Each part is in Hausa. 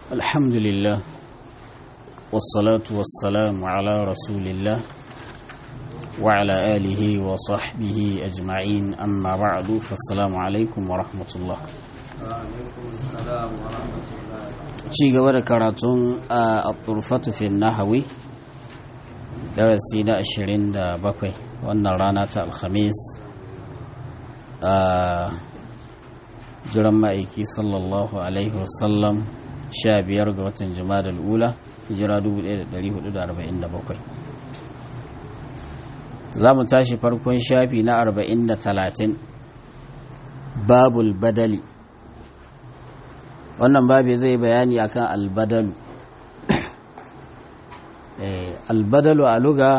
الحمد لله والصلاة والسلام على رسول الله وعلى آله وصحبه أجمعين أما بعد فالسلام عليكم ورحمة الله ci gaba da karatun a turfatu fi nahawi darasi na 27 wannan rana ta alhamis a jiran ma'aiki sallallahu alaihi wasallam 15 ga watan jima'a ula hijira 1447 za mu tashi farkon shafi na 40 da 30 babul badali wannan babi zai bayani akan albadalu albadalu a luga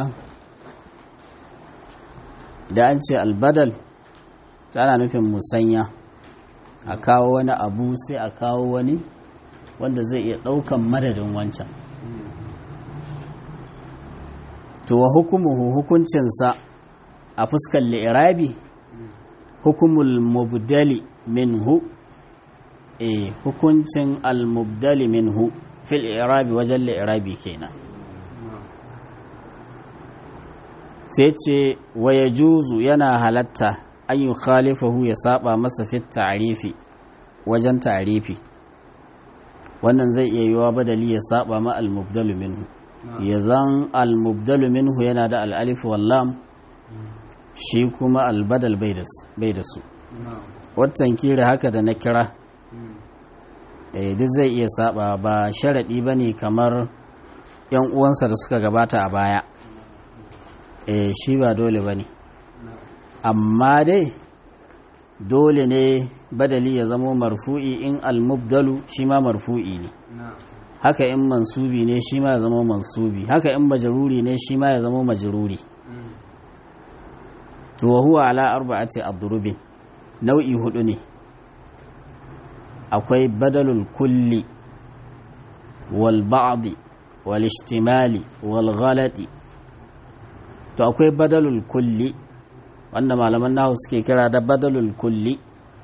da an ce albadal tana nufin musanya a kawo wani abu sai a kawo wani wanda zai iya ɗaukan madadin wancan to wa hukumuhu hukuncinsa a fuskar li'irabi hukumul mubdali minhu e hukuncin al-mubdali minhu fil irabi wajen li'irabi kenan sai ce wa ya juzu yana halatta an yi khalifahu ya saba masa fit ta'arifi wajen ta'arifi wannan zai iya yiwa badali ya saba ma al-mubdalu minhu ya zan al-mubdalu minhu yana da al-alif wallam shi kuma al-badal bai da su watan kira haka da na kira duk zai iya saba ba sharaɗi ba ne kamar yan uwansa da suka gabata a baya shi ba dole ba ne amma dai dole ne badali ya zamo marfu'i in almubdalu shi ma marfu'i ne haka in mansubi ne shi ma ya zama mansubi haka in majaruri ne shi ma ya zama majaruri to huwa ala arba'ati adrubin nau'i hudu ne akwai badalul kulli wal ba'di wal ishtimali wal ghalati to akwai badalul kulli wanda malaman nahu suke kira da badalul kulli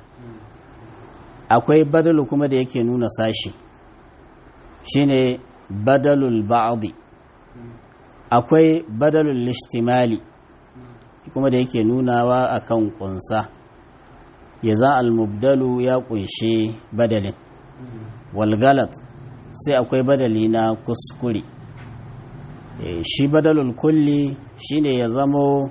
akwai badalu kuma da yake nuna sashi shine badalul ba'di akwai badalul ishtimali kuma da yake nunawa akan kunsa ya za almubdalu ya kunshe badalin walgalat sai akwai badali na kuskure shi badalul kulli shine ya zamo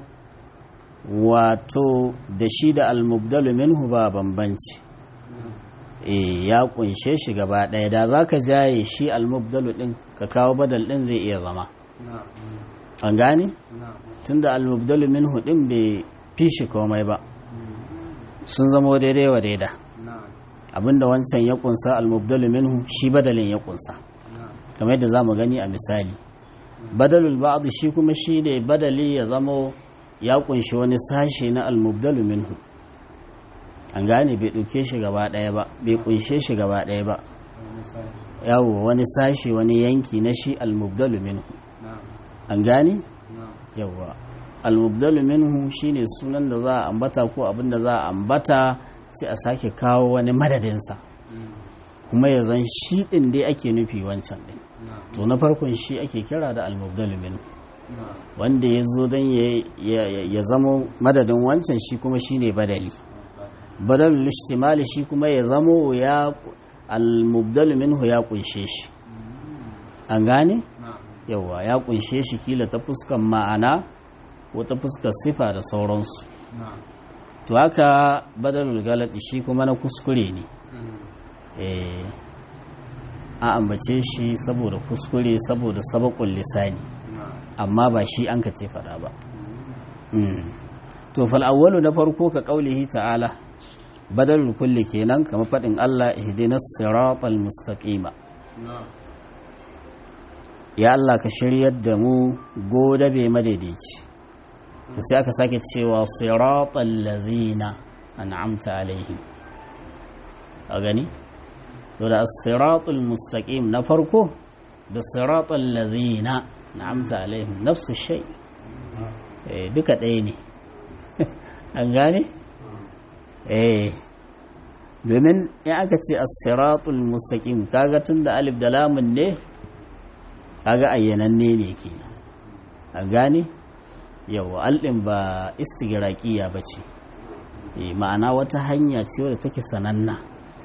wato da shi da almubdalu minhu ba bambanci ya kunshe shi gaba ɗaya da za ka jaye shi almubdalu ɗin ka kawo badal ɗin zai iya zama an gane? tunda almubdalu minhu ɗin bai fi shi komai ba sun zamo daidai wa daida abinda wancan ya kunsa almubdalu minhu shi badalin ya kunsa kamar yadda za mu gani a misali badalul ba'd shi kuma shi ne badali ya zamo ya kunshi wani sashe na almubdalu minhu an gane bai ɗauke shi gaba ɗaya ba bai kunshe shi gaba ɗaya ba yawo wani sashe wani yanki na shi almubdalu minhu an gane yawa almubdalu minhu shine sunan da za a ambata ko abin da za a ambata sai a sake kawo wani madadinsa kuma ya zan shi ɗin dai ake nufi wancan ɗin to na farkon shi ake kira da almubdalu minhu wanda ya zo don ya zamo madadin wancan shi kuma shine badali badalul ishtimali shi kuma ya zamo ya almubdalu minhu ya kunshe shi an gane yawa ya kunshe shi kila ta fuskan ma'ana ko ta fuskar sifa da sauransu to haka badalul galati shi kuma na kuskure ne a ambace shi saboda kuskure saboda sabakun lisani amma ba shi an ka ce fada ba to fal'awwalu na farko ka kaulihi ta'ala badalul kulli kenan kama faɗin Allah ihdinas siratal mustaqima ya Allah ka shiryar da mu godabe madaidaici to sai aka sake cewa siratal ladzina an'amta alaihim a gani to da siratul mustaqim na farko da siratal ladzina an'amta alaihim nafsu shay eh duka ɗaya ne an gane eh domin in aka ce as-siratul mustaqim kaga tun da alif da lamun ne kaga ayyananne ne kenan a gane yawa aldin ba istigraqiya bace eh ma'ana wata hanya ce wadda take sananna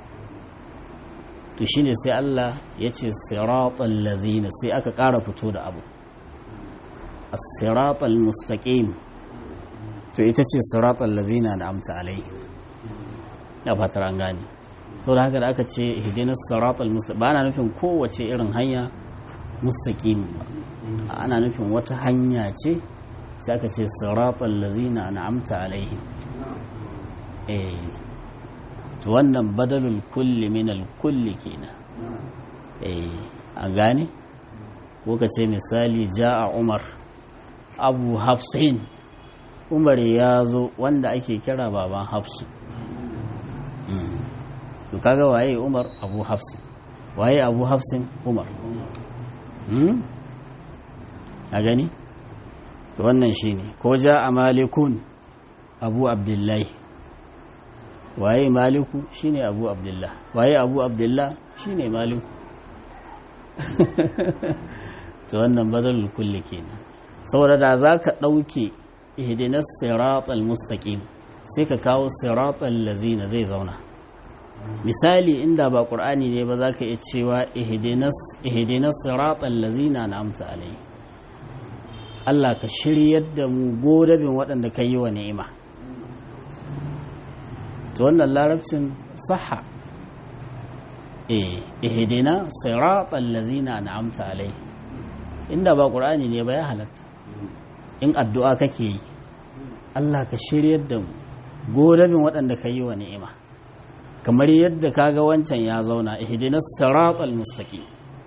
to shine sai Allah ya ce siratal ladzina sai aka ƙara fito da abu as-siratal mustaqim to ita ce siratal ladzina na'amta alaihi ya fatar an gane to da haka da aka ce hidinas siratal mustaqim ba ana nufin kowace irin hanya mustaqim ba ana nufin wata hanya ce sai aka ce siratal ladzina na'amta alaihi eh to wannan badalul kulli min al kulli kenan eh an gane ko ka ce misali ja'a umar abu hafsin umar ya zo wanda ake kira baban hafsu to kaga waye umar abu hafsin waye abu hafsin umar a gani to wannan shine ko ja a malikun abu abdullahi waye maliku shine abu abdullah waye abu abdullah shine maliku to wannan badalul kulli kenan saboda da zaka dauke ihdinas siratal mustaqim sai ka kawo siratal lazina zai zauna misali inda ba qur'ani ne ba zaka iya cewa ihdinas ihdinas siratal lazina na'amta alai Allah ka shiryar da mu godabin waɗanda ka yi wa ni'ima to wannan larabcin saha eh ihdina siratal lazina na'amta alai inda ba qur'ani ne ba ya halatta in addu'a kake yi Allah ka shiryar da mu godabin waɗanda ka yi wa ni'ima kamar yadda kaga wancan ya zauna ihdinas siratal mustaqim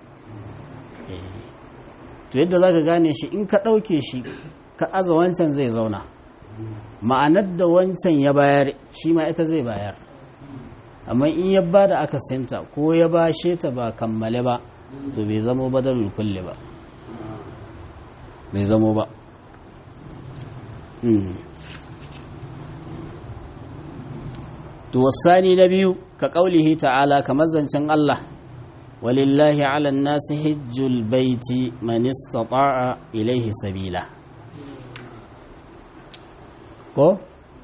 to yadda zaka gane shi in ka ɗauke shi ka aza wancan zai zauna ma'anar da wancan ya bayar shi ma ita zai bayar amma in ya ba da aka sinta ko ya ba ta ba kammale ba to bai zamo badalul kulle ba bai zamo ba to wasani na biyu ka ƙaulihi ta'ala kamar zancen Allah walillahi ala nasi hijjul baiti man istata'a ilaihi sabila ko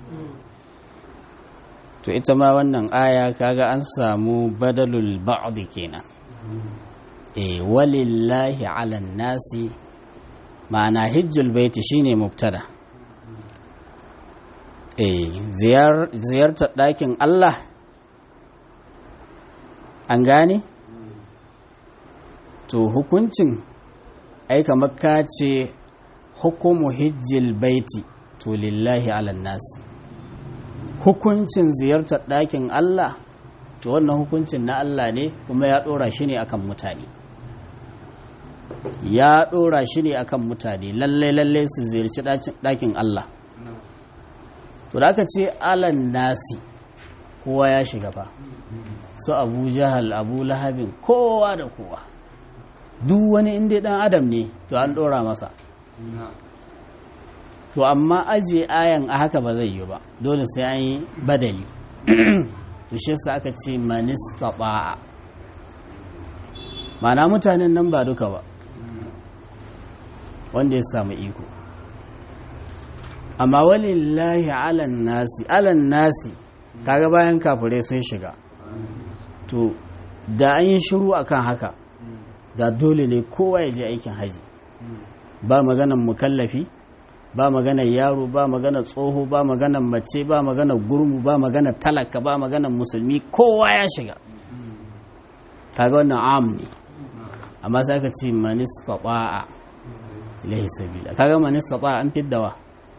to ita ma wannan aya kaga an samu badalul ba'd kenan eh walillahi ala nasi ma'ana hijjul baiti shine mubtada eh ziyartar ɗakin Allah an gane to hukuncin aika makka ce hukumu hijjil baiti to lillahi ala nasi hukuncin ziyartar ɗakin Allah to wannan hukuncin na Allah ne kuma ya ɗora shi ne akan mutane ya ɗora shi ne akan mutane lalle lalle su ziyarci ɗakin Allah to da aka ce alan nasi kowa ya shiga fa su abu jahal abu lahabin kowa da kowa duk wani inda ɗan adam ne to an ɗora masa to amma ajiye ayan a haka ba zai yi ba dole sai an yi badali to shi yasa aka ce manista ba'a mana mutanen nan ba duka ba wanda ya samu iko amma walillahi alan nasi alan nasi kaga bayan kafirai sun shiga to da an yi shiru akan haka da dole ne kowa ya je aikin haji ba maganan mukallafi ba maganar yaro ba maganar tsoho ba maganar mace ba maganar gurmu ba maganar talaka ba maganar musulmi kowa ya shiga kaga wannan am ne amma sai ka ce manista ba'a ilahi sabila kaga manista ba'a an fiddawa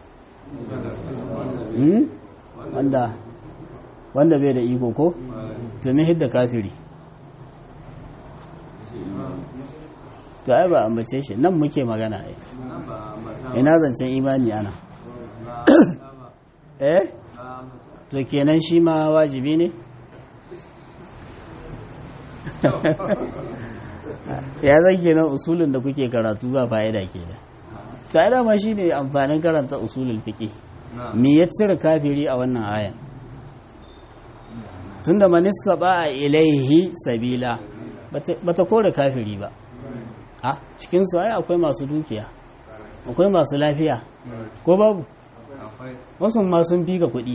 wanda wanda bai da iko ko to me hidda kafiri to ai ba ambace shi nan muke magana ai ina zancen imani ana eh to kenan shi ma wajibi ne ya zan kenan usulun da kuke karatu ba fa'ida ke da ta dama shi ne amfanin karanta usulul fiƙi me ya cire kafiri a wannan ayan tunda manista ba a ilaihi sabila bata kore kafiri ba a cikinsu ai akwai masu dukiya akwai masu lafiya ko babu wasu ma sun fi ka kuɗi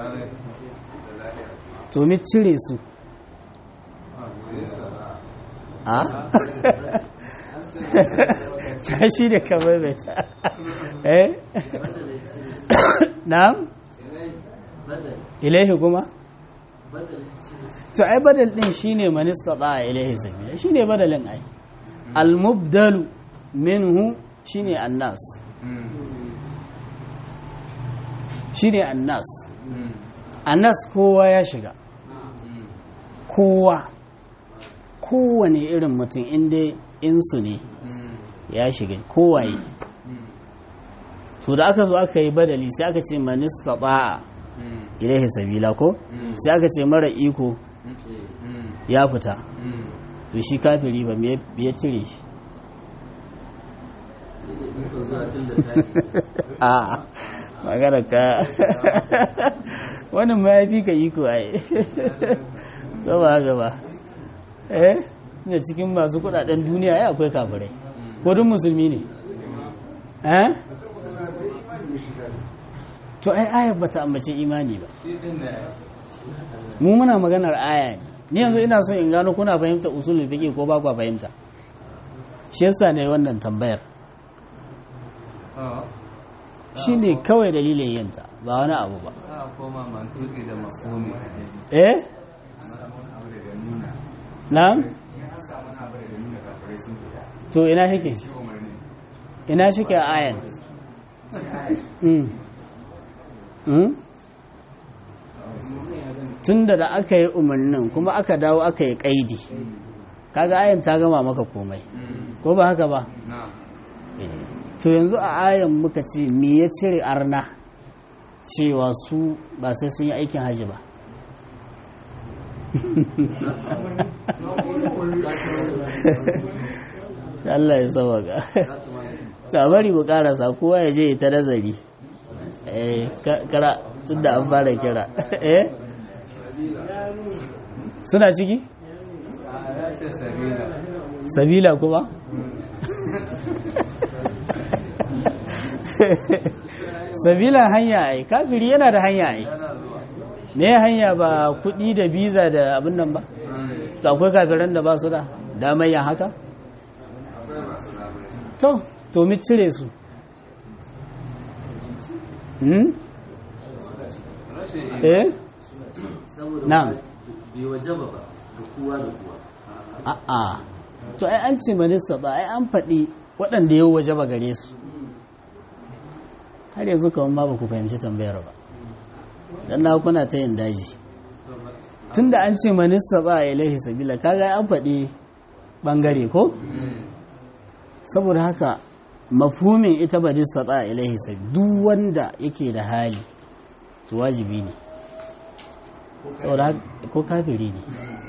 to mi cire su a ta shi da kamar mai ta eh na'am ilaihi kuma to ai badal din shine manista da ilaihi sabila shine badalin ai al-mubdalu minhu shine annas shine annas annas kowa ya shiga kowa kowane irin mutum inda insu ne ya shiga kowaye to da aka zo aka yi badali sai aka ce manista ba'a ilaihi sabila ko sai aka ce mara iko ya fita to shi kafiri ba me ya cire shi a magana ka wannan ma ya fi ka iko ai gaba gaba eh ne cikin masu kudaden duniya ya akwai kafirai ko duk musulmi ne eh to ai ayar bata ambace imani ba mu muna maganar aya ne ni yanzu ina son in gano kuna fahimta usulul fiqh ko ba ku fahimta shi yasa ne wannan tambayar shi ne kawai dalilin yinta ba wani abu ba eh na'am to ina shike ina shike a ayan tunda da aka yi umarnin kuma aka dawo aka yi kaidi kaga ayan ta gama maka komai ko ba haka ba to yanzu a ayan muka ce me ya cire arna cewa su ba sai sun yi aikin hajji ba Allah ya sauwaka ta bari mu karasa kowa ya je ta nazari eh kara tunda an fara kira eh suna ciki sabila kuma sabila hanya ai kafiri yana da hanya ai ne hanya ba kudi da biza da abin nan ba to akwai kafiran da ba su da damar yin haka to to mi cire su hmm? eh na'am bai wajaba ba ga kowa da kowa a'a to ai an ce manista ba ai an faɗi waɗanda yau waje ba gare su har yanzu kawai ma ba ku fahimci tambayar ba dan na kuna ta yin daji tunda an ce manista ba a ilahi sabila kaga an faɗi ɓangare ko saboda haka mafhumin ita ba dista ba a ilahi sabila duk wanda yake da hali to wajibi ne saboda ko kafiri ne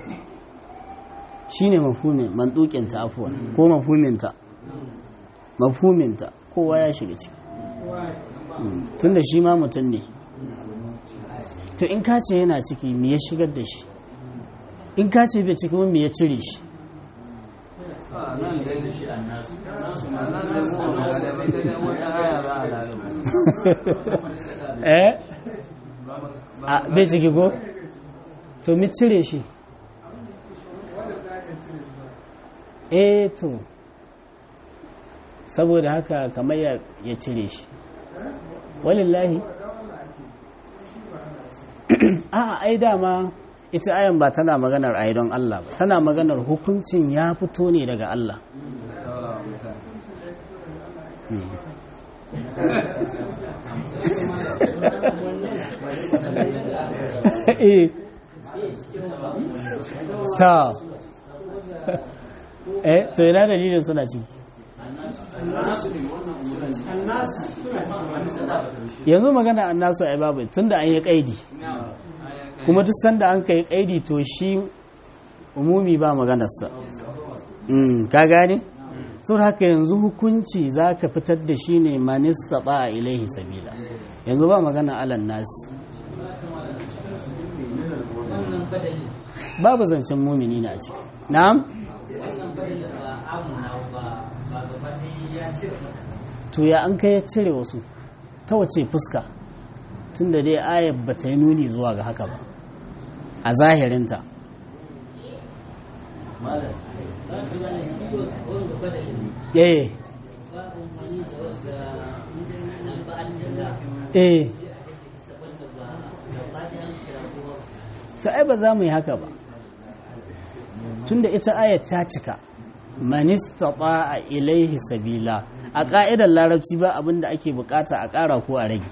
shine mafhumin mandukinta afuwa ko mafhuminta mafhuminta kowa ya shiga ciki tunda shi ma mutum ne to in ka ce yana ciki me ya shigar da shi in ka ce bai ciki me ya cire shi eh a bai ciki ko to mi cire shi eh to saboda haka kamar ya cire shi walillahi a ai dama ita ayan ba tana maganar ai don Allah ba tana maganar hukuncin ya fito ne daga Allah ta eh to ina dalilin suna ciki yanzu magana annasu ai babu tunda an yi kaidi kuma duk sanda an kai kaidi to shi umumi ba maganarsa ka gane sau haka yanzu hukunci za ka fitar da shi ne manista ba a ilaihi sabila yanzu ba magana alan nasi wannan badali babu zancen mumini na a ciki na'am wannan badali ba amuna ba ba gaba ɗaya ya cire mata to ya an kai ya cire wasu ta wace fuska tunda dai ayar ba ta yi nuni zuwa ga haka ba a zahirinta malam za ka gane shi wanda badali eh ba amfani da wasu nan ba an dinga eh saboda ba gaba ɗaya an kira kowa to ai ba za mu yi haka ba tunda ita ayat ta cika manista a ilaihi sabila a ƙa'idar larabci ba abin da ake bukata a ƙara ko a rage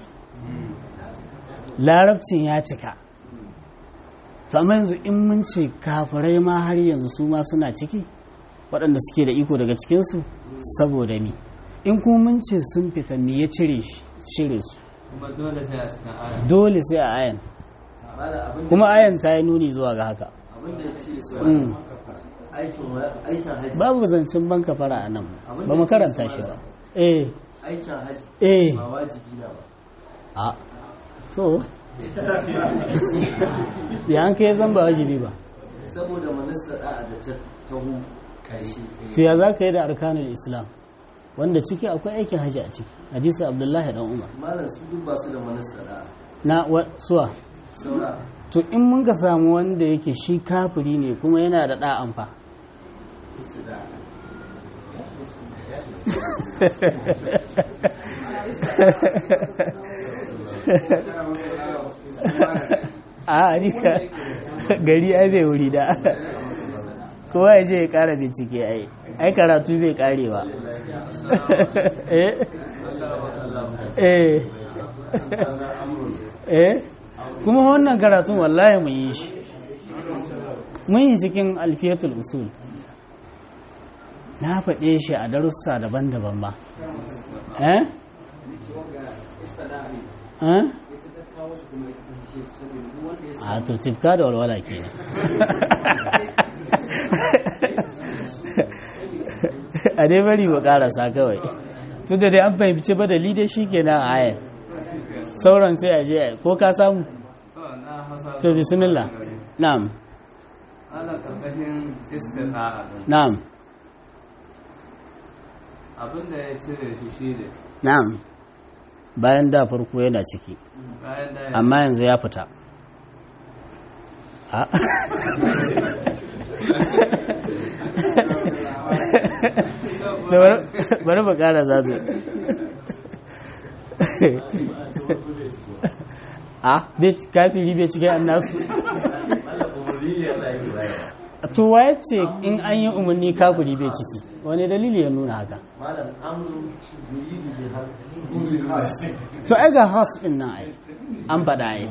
larabcin ya cika to amma yanzu in mun ce kafirai ma har yanzu su ma suna ciki waɗanda suke da iko daga cikinsu saboda mi in kuma mun ce sun fita me ya cire shi cire su kuma dole sai a cikin aya dole sai a ayan malam abin kuma ayan ta yi nuni zuwa ga haka abin da ya ce su Mm. aikin wa- aikin haji babu zancen banka fara a nan ba mu karanta shi ba eh aikin haji eh ba wajibi na ba a to ya an kai zan ba wajibi ba saboda manista da'a da ta taho karshe to ya za ka yi da arkanul islam wanda ciki akwai aikin hajji a ciki hadisi abdullahi dan umar malam su duk ba su da manista da'a na wa- suwa saura to in mun ka samu wanda yake shi kafiri ne kuma yana da da'an fa su da a ni ka gari ai bai wuri da kowa ya je ya kara bincike ai ai karatu bai karewa eh eh eh kuma wannan karatun wallahi mun yi shi mun yi cikin alfiyatul usul na faɗe shi a darussa daban-daban ba eh eh a to tifka da walwala ke a dai bari mu karasa kawai tun da dai an fahimci ba da dai shi ke nan a ayar sauran sai a je a- ko ka samu to na hausa to bismillah na'am ana karkashin istita'a din na'am abinda ya cire shi shi ne na'am bayan da farko yana ciki bayan da ya amma yanzu ya fita a to bari- bari mu kara zazu a bai kafiri bai cikin annasu malam umarni ne Allah ya bayar to waye ce in an yi umarni kafiri bai ciki wani dalili ya nuna haka malam amru yuridu bi hal bil has to ai ga khas din nan ai an faɗa ai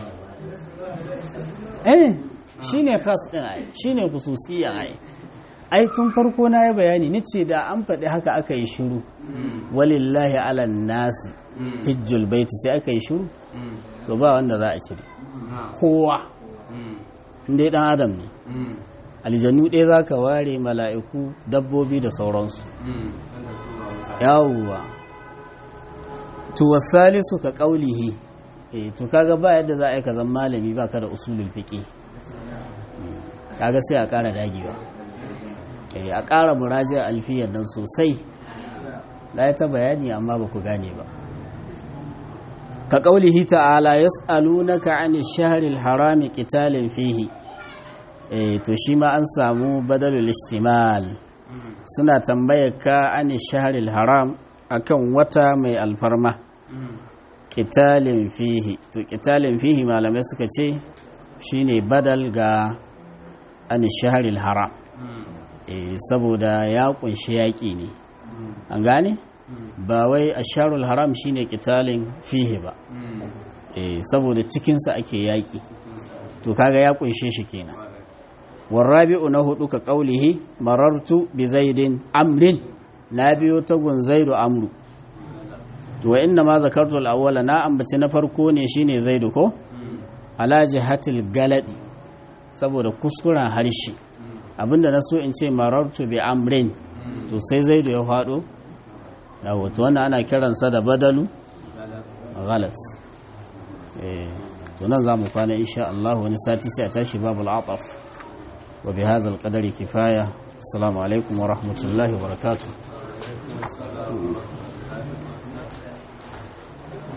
eh shine khas din ai shine khususiyya ai ai tun farko na yi bayani nace da an faɗi haka aka yi shiru walillahi ala nasi hijjul baiti sai aka yi shiru to ba wanda za a cire kowa inda dan adam ne aljannu ɗaya za ka ware mala'iku dabbobi da sauransu yawwa to wasalisu ka ƙaulihi eh to kaga ba yadda za a yi ka zan malami ba ka da usulul fiqi kaga sai a ƙara dagewa eh a ƙara muraja alfiyar nan sosai da ya ta bayani amma ba ku gane ba ka ƙaulihi ta'ala yas'alunaka 'ani shahril harami qitalin fihi eh to shi ma an samu badalul istimal suna tambayar ka 'ani shahril haram akan wata mai alfarma qitalin fihi to qitalin fihi malamai suka ce shine badal ga 'ani shahril haram eh saboda ya kunshi yaƙi ne an gane ba wai asharul haram shine qitalin fihi ba eh saboda cikinsa ake yaƙi to kaga ya kunshe shi kenan warabi'u na hudu ka qaulihi marartu bi zaidin amrin na biyo ta gun zaidu amru wa inna ma zakartu al-awwala na ambaci na farko ne shine zaidu ko ala jihatil galadi saboda kuskuren harshe abinda na so in ce marartu bi amrin to sai zaidu ya faɗo yawo to wannan ana kiransa da badalu galat eh to to nan za mu kwana insha Allah wani sati sai a tashi babul ataf wa bi hadha al-qadari kifaya assalamu alaikum wa rahmatullahi wa barakatuh